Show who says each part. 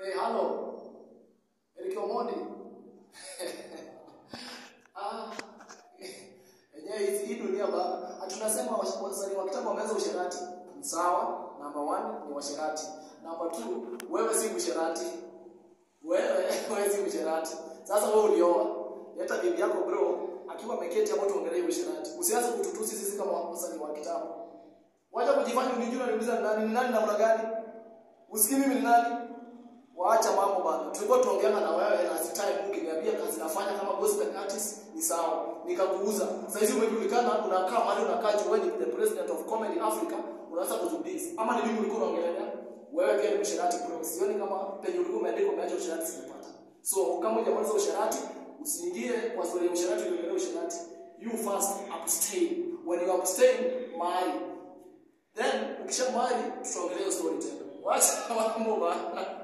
Speaker 1: Hey, hello. Eric Omondi. ah. Yenyewe hizi hii dunia baba. Hatunasema wasanii wa kitambo wameanza usherati. Ni sawa. Number one ni washerati. Number two, wewe si msherati. Wewe wewe si msherati. Sasa wewe ulioa. Leta bibi yako bro akiwa ameketi hapo tuongelee usherati. Usianze kututusi sisi kama wasanii wa kitambo. Wacha kujifanya unijua niuliza nani ni nani namna gani? Usikii mimi ni nani? Waacha mambo bana. Tulikuwa tuongeana na wewe na time ukiniambia kazi nafanya kama gospel artist ni sawa. Nikakuuza. Sasa hizi umejulikana unakaa mahali unakaa juu wewe ni the president of comedy Africa unaanza kuzudisi. Ama ni mimi ulikuwa unaongelea? Wewe pia ni msherati bro. Sioni kama penye ulikuwa umeandika umeacha usherati sijapata. So kama hujamaliza usherati usiingie kwa story ya usherati uendelee usherati. You first abstain. When you abstain, marry. Then ukisha marry tutaongelea story tena. Wacha mambo bana.